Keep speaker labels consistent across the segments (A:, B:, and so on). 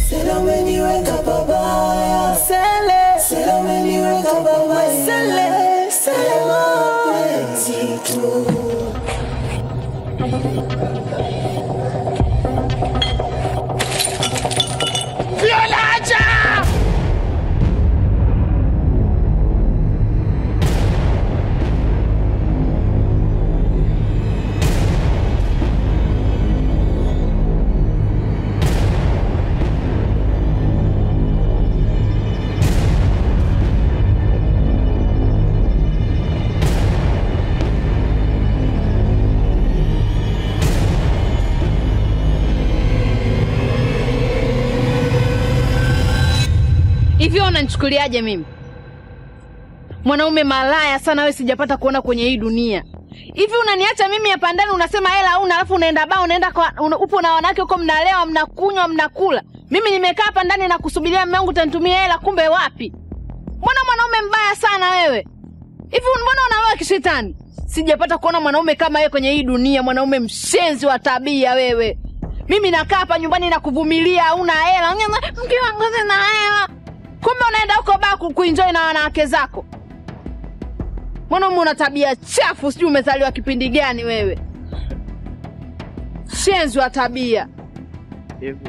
A: Sela umeniweka pabaya, Sele, Sela umeniweka pabaya, Sele, Sele mapenzi tu.
B: Hivyo unanichukuliaje mimi? Mwanaume malaya sana wewe, sijapata kuona kwenye hii dunia. Hivi unaniacha mimi hapa ndani, unasema hela hauna, alafu unaenda baa, unaenda kwa una, upo na wanawake huko, mnalewa, mnakunywa, mnakula. Mimi nimekaa hapa ndani na kusubiria mume wangu utanitumia hela, kumbe wapi? Mbona mwanaume mbaya sana wewe? Hivi mbona unaloa kishetani? Sijapata kuona mwanaume kama wewe kwenye hii dunia, mwanaume mshenzi wa tabia wewe. Mimi nakaa hapa nyumbani na kuvumilia, hauna hela, mke wangu sina hela kumbe unaenda huko baa ku- kuenjoy na wanawake zako. Mwanaume una tabia chafu, sijui umezaliwa kipindi gani wewe, shenzi wa tabia.
C: Hivyo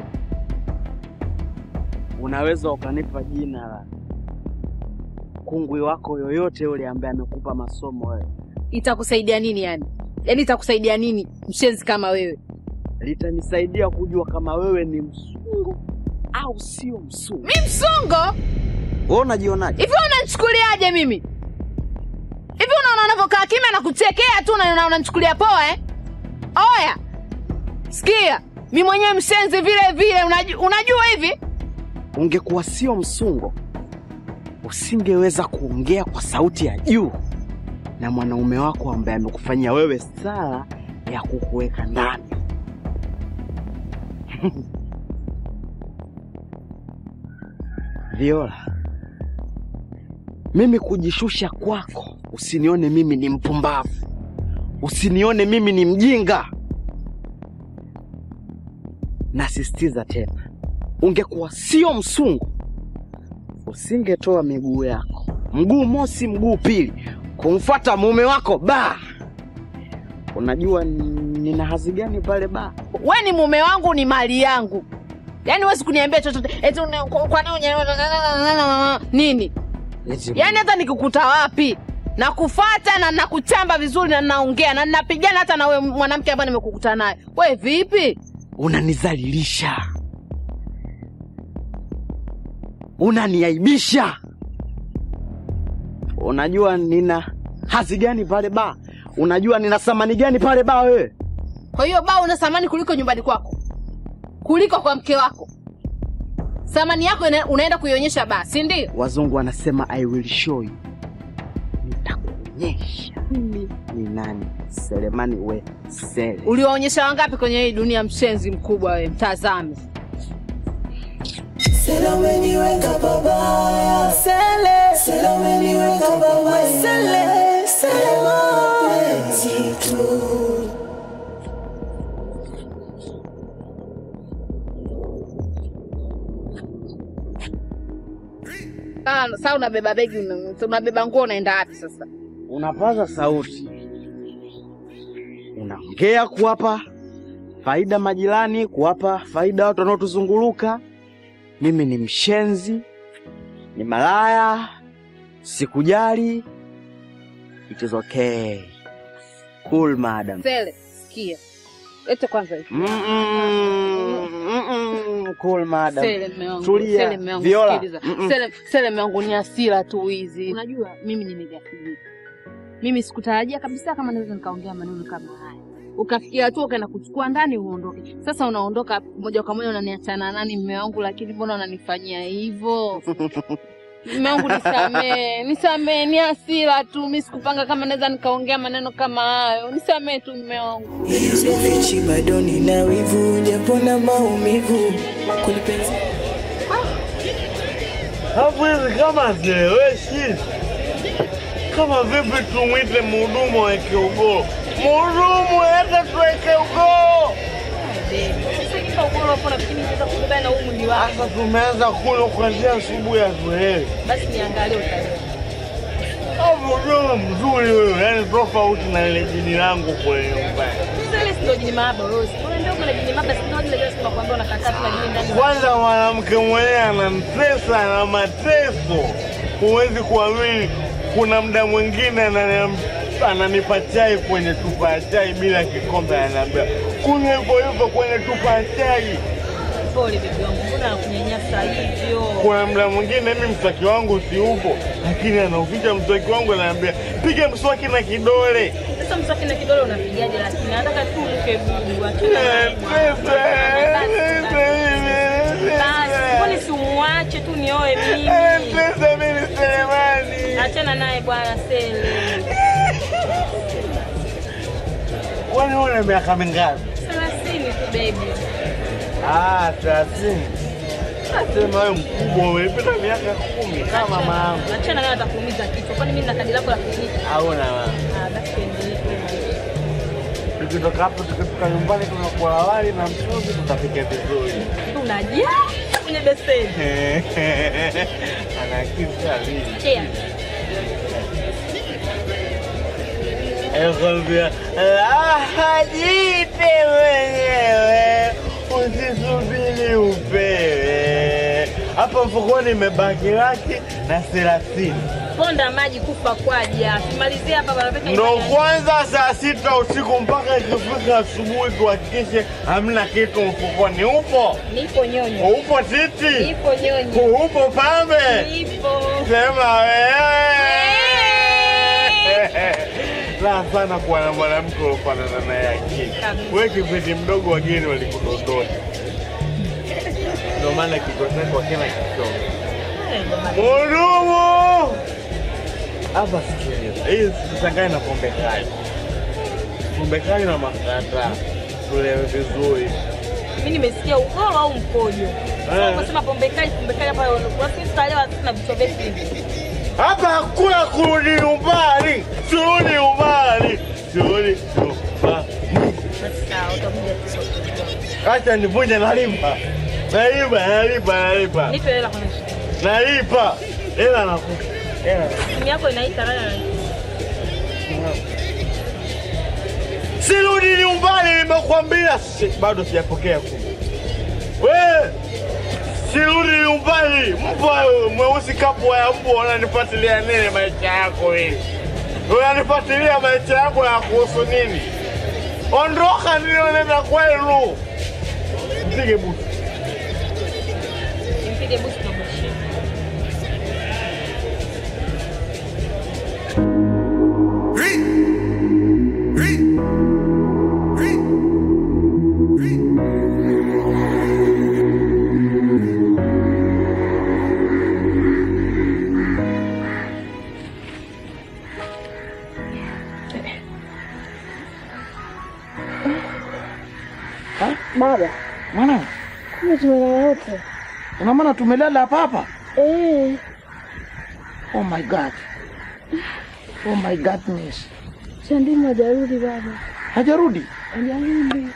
C: unaweza ukanipa jina la kungwi wako yoyote yule ambaye amekupa masomo wewe,
B: Itakusaidia nini yani? Yaani itakusaidia nini mshenzi kama wewe?
C: litanisaidia kujua kama wewe ni msungu au sio msungu.
B: Mi msungo
C: Wewe unajionaje?
B: hivi? Unanichukuliaje mimi hivi? Unaona unavyokaa kimya na kuchekea tu na na unanichukulia poa eh? Oya, sikia, mi mwenyewe mshenzi vile vile, unajua, unajua hivi
C: Ungekuwa sio msungo, usingeweza kuongea kwa sauti ya juu na mwanaume wako ambaye amekufanyia wewe sala ya kukuweka ndani. Viola, mimi kujishusha kwako, usinione mimi ni mpumbavu, usinione mimi ni mjinga. Nasisitiza tena, ungekuwa sio msungu, usingetoa miguu yako, mguu mosi, mguu pili, kumfuata mume wako ba. Unajua nina hazi gani pale ba?
B: we ni mume wangu, ni mali yangu. Yaani huwezi kuniambia chochote eti una- kwa kwa nini unye- nini? Yaani hata nikikuta wapi nakufata na nakuchamba vizuri na naongea na napigana hata na we mwanamke ambaye nimekukuta naye. We vipi?
C: unanizalilisha, unaniaibisha. Unajua nina hazi gani pale ba? Unajua nina thamani gani pale ba wewe?
B: Kwa hiyo baa una thamani kuliko nyumbani kwako, kuliko kwa mke wako. Thamani yako ina- unaenda kuionyesha baa, si ndio?
C: Wazungu wanasema I will show you, nitakuonyesha mimi ni nani. Selemani we Sele.
B: Uliwaonyesha wangapi kwenye hii dunia? Mshenzi mkubwa we, mtazame.
A: Sela umeniweka pabaya, Sele, Sela umeniweka pabaya, Sele, Sele mapenzi tu.
B: Ah, Sasa unabeba begi, una- unabeba nguo, unaenda wapi sasa?
C: Unapaza sauti, unaongea kuwapa faida majirani, kuwapa faida watu wanaotuzunguluka. Mimi ni mshenzi, ni malaya, sikujali. It is okay. Cool madam.
B: Sele, sikia, lete kwanza hii.
C: Mm-mm, mm-mm, cool madam.
B: Sele mme wangu,
C: Tulia.
B: Sele mme wangu,
C: Viola.
B: sikiliza.
C: Mm-mm.
B: Sele, Sele mme wangu ni hasira tu hizi. Unajua mimi nimegafilika. Mimi sikutarajia kabisa kama naweza nikaongea maneno kama haya. Ukafikia tu ukaenda kuchukua ndani uondoke. Sasa unaondoka moja kwa moja unaniachana nani mme wangu, lakini mbona unanifanyia hivyo? Mme wangu nisamee, nisamee, ni hasira tu. Mimi sikupanga kama naweza nikaongea maneno kama hayo. Nisamee tu mme wangu.
A: Sikufichi bado nina wivu, japo na maumivu kulipenzi
D: Hapo hizi kama zieleweshi, kama vipi tumwite mhudumu aweke ugoo? Mhudumu, hata tuweke ugoo.
B: Unanipa ugoro hapo na fikiri nitaweza kubeba na huu mwili wako.
D: Sasa tumeanza kunywa kuanzia asubuhi ya zoezi.
B: Basi niangalie utaelewa.
D: Hapo ukiwa mzuri wewe, yaani tofauti na ile jini langu kule nyumbani.
B: Sasa ile ndio jini mahaba wewe. Mbona ndio kuna jini mahaba sio ile ile siku kwamba unakataa tu na jini ndani.
D: Kwanza mwanamke mwenyewe anamtesa na mateso, huwezi kuamini. Kuna muda mwingine ananiam- ananipa chai kwenye chupa ya chai bila kikombe, ananiambia kunywa hivyo hivyo kwenye chupa ya chai.
B: Pole bibi wangu. Mbona anakunyanyasa hivyo?
D: Kuna muda mwingine mimi mswaki wangu si upo, lakini anauficha mswaki wangu, ananiambia piga mswaki na kidole.
B: Sasa mswaki na kidole unapigaje lakini nataka tu uke bubu. Achana naye bwana.
D: Pesa,
B: Basi, mbona si umwache tu nioe mimi?
D: pesa, mimi Selemani.
B: Achana naye bwana Sele.
D: Kwani una miaka mingapi?
B: Thelathini tu baby.
D: Ah, thelathini. Nasema wewe mkubwa, umepita miaka kumi kama mama yangu.
B: Achana naye atakuumiza kichwa. Kwani mimi nina kadi lako la kliniki?
D: Hauna mama.
B: Ah, basi tuendelee.
D: Tukitoka hapo tukifika nyumbani tunakula wali na mchuzi tutapika vizuri.
B: Unajaa kwenye beseni.
D: Anakisa lini?
B: Cheers.
D: Nakwambia raha jipe mwenyewe, usisubiri upewe. Hapa mfukoni imebaki laki na thelathini.
B: Ponda maji kufa kwaja. Tumalizie hapa barabara.
D: Ndo kwanza saa sita usiku mpaka ikifika asubuhi, tuhakikishe hamna kitu mfukoni. Upo
B: Nipo nyonyo.
D: upo titi,
B: Nipo nyonyo.
D: upo pambe,
B: Nipo.
D: sema wewe. Raha sana kuwa na mwanamke ulofanana naye akili.
B: Kabisa.
D: Wewe kipindi mdogo, wageni walikudondosha, ndio maana kichwa chako kina kichongo. Mudumu hapa, sikiliza, hii sichanganye na pombe kali, pombe kali na makata, tulewe vizuri.
B: Mimi nimesikia ugoro au mkojo. Sasa
D: Eh.
B: unasema pombe kali, pombe kali hapa wasisi tutalewa sisi na vichwa vyetu hivi.
D: Hapa hakuna kurudi nyumbani, turudi nyumbani, turudi nyumbani.
B: Basi sawa, utakuja tu.
D: Acha nivunje, nalipa, nalipa, nalipa, nalipa,
B: Nipe hela kwanza.
D: nalipa, hela nakupa, hela
B: Simu yako inaita rada na
D: Sirudi nyumbani, nimekwambia. Si- Bado sijapokea kumi. We, sirudi nyumbani. Mbwa wewe, mweusi kapwa ya mbwa, unanifuatilia nini maisha yako hili? Unanifuatilia maisha yako ya kuhusu nini? Ondoka, ndio nenda kwenu. Mpige buti.
B: Mpige busi na bushi.
C: Baba, mwana,
E: Kumbe tumelala wote.
C: ina maana tumelala hapa hapa?
E: Eh,
C: Oh my god. Oh my godness.
E: Chandimu hajarudi baba.
C: Hajarudi?
E: Hajarudi.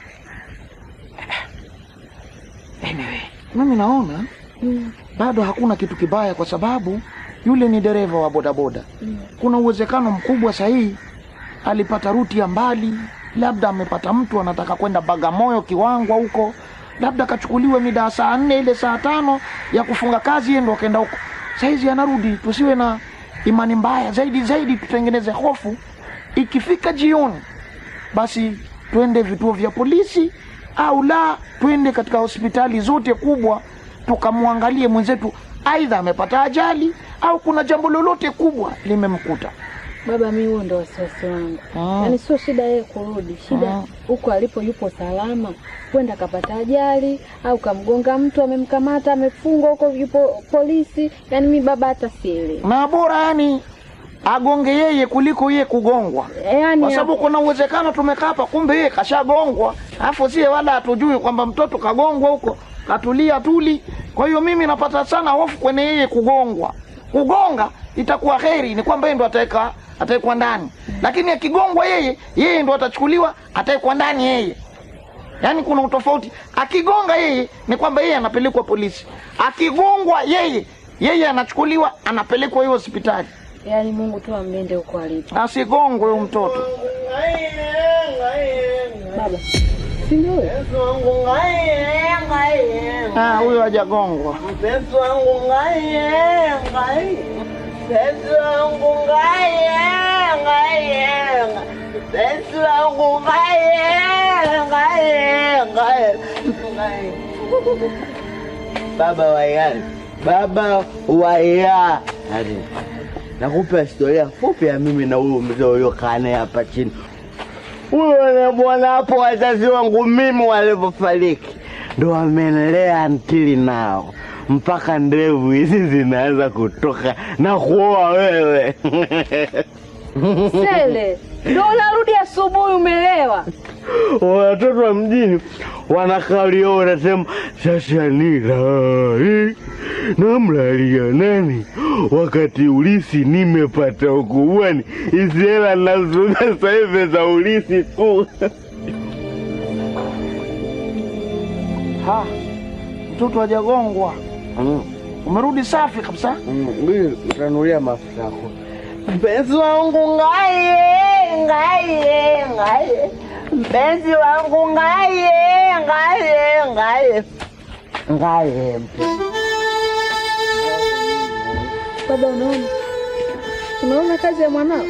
C: Anyway, mimi naona
E: Mm.
C: bado hakuna kitu kibaya kwa sababu yule ni dereva wa bodaboda.
E: Mm.
C: Kuna uwezekano mkubwa sahihi alipata ruti ya mbali, labda amepata mtu anataka kwenda Bagamoyo, Kiwangwa huko, labda akachukuliwe mida ya saa nne ile saa tano ya kufunga kazi, yeye ndo akaenda huko. Saizi anarudi, tusiwe na imani mbaya zaidi zaidi, tutengeneze hofu. Ikifika jioni, basi twende vituo vya polisi au la twende katika hospitali zote kubwa tukamwangalie mwenzetu, aidha amepata ajali au kuna jambo lolote kubwa limemkuta.
E: Baba, mi huo ndo wasiwasi wangu.
C: Ah.
E: Yaani sio shida yeye kurudi, shida
C: Ah.
E: huko alipo yupo salama, kwenda kapata ajali au kamgonga mtu, amemkamata amefungwa huko, yupo polisi. Yaani mi baba hata sielewi.
C: na bora yani agonge yeye kuliko yeye kugongwa,
E: Yaani
C: kwa sababu kuna uwezekano tumekaa hapa, kumbe yeye kashagongwa, alafu sie wala hatujui kwamba mtoto kagongwa huko, katulia tuli. Kwa hiyo mimi napata sana hofu kwenye yeye kugongwa. Kugonga itakuwa heri, ni kwamba yeye ndo ataweka atawekwa ndani, lakini akigongwa yeye, yeye ndo atachukuliwa, atawekwa ndani yeye.
F: yaani kuna utofauti. Akigonga yeye ni kwamba yeye anapelekwa polisi, akigongwa yeye yeye anachukuliwa anapelekwa hiyo hospitali.
E: Yaani Mungu tu amlinde huko alipo.
F: Asigongwe huyo mtoto.
E: Baba, si ndio huyo?
F: Ah, huyo hajagongwa.
A: Mpenzi wangu ngaye ngaye, mpenzi wangu ngaye ngaye, mpenzi wangu ngaye ngaye ngaye. Baba wa yale, baba wa ya Hadi. Nakupa historia fupi ya mimi na huyo mzee uliokaa naye hapa chini. Huyo bwana hapo, wazazi wangu mimi walivyofariki ndo wamenilea ntili nao mpaka ndevu hizi zinaanza kutoka na kuoa wewe.
E: Sele, ndio unarudi asubuhi umelewa.
A: Watoto wa mjini wanakalia wanasema, sasa nilai namlalia nani wakati ulisi nimepata ukubwani, hizi hela nazuga sasa hivi za ulisi tu.
F: Ha, mtoto hajagongwa. Umerudi safi kabisa.
A: Utanulia mafuta yako. Mpenzi wangu ngaye ngaye ngaye, mpenzi wangu ngaye ngaye ngaye ngaye.
E: Baba, unaona unaona kazi ya mwanao?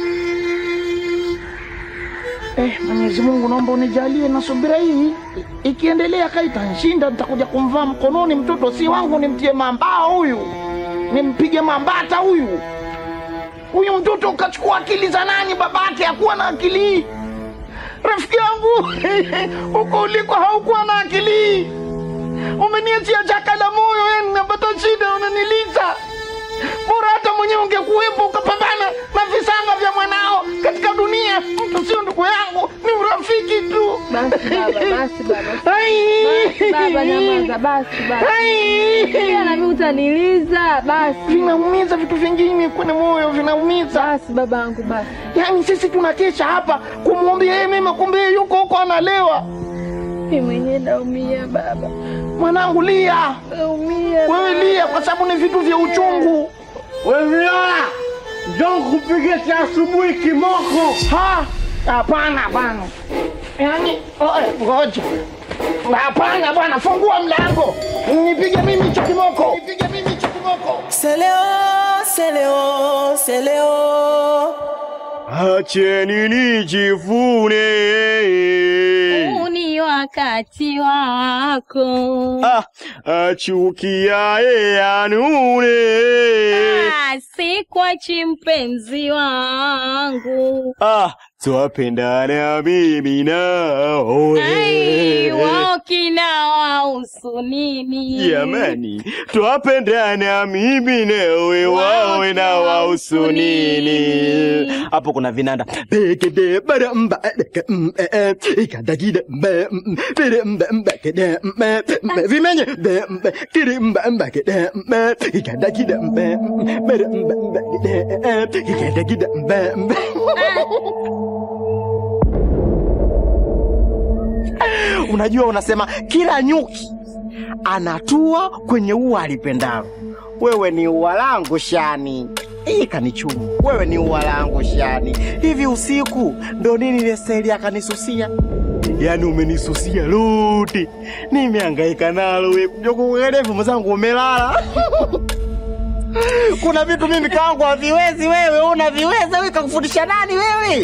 F: Eh, Mwenyezi Mungu naomba unijalie na subira hii. I- Ikiendelea kaitanshinda nitakuja kumvaa mkononi mtoto si wangu nimtie mambao huyu. Nimpige mambata huyu. Huyu mtoto ukachukua akili za nani babake hakuwa na akili hii. Rafiki yangu huko uliko haukuwa na akili hii. Umeniachia chaka la moyo, yani napata shida, unaniliza. Bora hata mwenyewe ungekuwepo ukapambana na visanga vya mwanao katika dunia. Mtu sio ndugu yangu, ni urafiki tu.
E: Basi baba, basi baba,
F: Ai!
E: basi baba, nyamaza, basi basi.
F: Ai!
E: Pia na mimi utaniliza, basi
F: Vinaumiza vitu vingine kwenye moyo, vinaumiza.
E: basi babangu, basi.
F: Yaani sisi tunakesha hapa kumwombea yeye mema, kumbe yeye yuko huko analewa.
E: Mimi mwenyewe naumia baba,
F: Mwanangu lia,
E: naumia.
F: wewe lia, kwa sababu ni vitu vya uchungu.
A: Wewe Viola, njoo kupige cha asubuhi kimoko.
F: Ha! Hapana bwana. Yaani, oe, ngoja. Hapana bwana, fungua mlango. Nipige mimi hicho kimoko. Nipige mimi hicho kimoko.
A: Seleo, seleo, seleo.
D: Acheni nijivune.
G: Huu ni wakati wako.
D: Ah, achukiaye anune.
G: Ah, Sikwachi mpenzi wangu.
D: Ah, twapendana mimi nawe.
G: Ai, wao kina wahusu nini?
D: Jamani, twapendana mimi nawe, wawe na wahusu nini? Hapo kuna vinanda Pekede, bara, mba, deke, mm, eh, eh, ikadakide, mbe, mm, pere, mbe, mbe, kede, mbe, mbe, vimenye be, mbe, kiri, mba, mba, kede, mbe, ikadakide, mbe, mm, pere, mbe, mbe, kede, eh, eh, ikadakide, mbe, mbe.
C: Unajua, unasema kila nyuki anatua kwenye ua alipendalo. Wewe ni ua langu Shani, hii kanichumu. Wewe ni ua langu Shani. Hivi usiku ndo nini ile staili akanisusia? Yaani umenisusia lote, nimehangaika nalo we kuja kuelevu mwenzangu, umelala kuna vitu mimi kangu haviwezi, wewe unaviweza. Wewe kakufundisha nani wewe?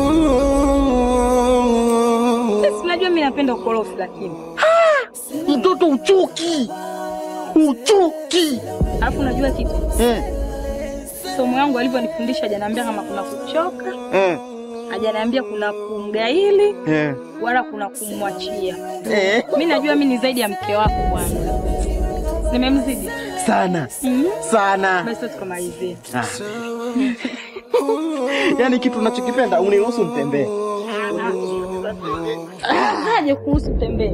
G: Sisi unajua mimi napenda ukorofi lakini.
C: Mtoto uchuki, uchuki
G: Alafu unajua kitu?
C: eh,
G: Somo yangu alivyonifundisha hajaniambia kama kuna kuchoka,
C: eh,
G: hajaniambia kuna kumgaili
C: eh,
G: wala kuna kumwachia.
C: eh.
G: Mimi najua mimi ni zaidi ya mke wako bwana. Nimemzidi.
C: sana
G: Mhm.
C: sana
G: Basi tukamalizie.
C: Ah. yaani kitu unachokipenda uniruhusu nitembee.
G: Aje kuhusu tembea.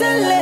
H: tele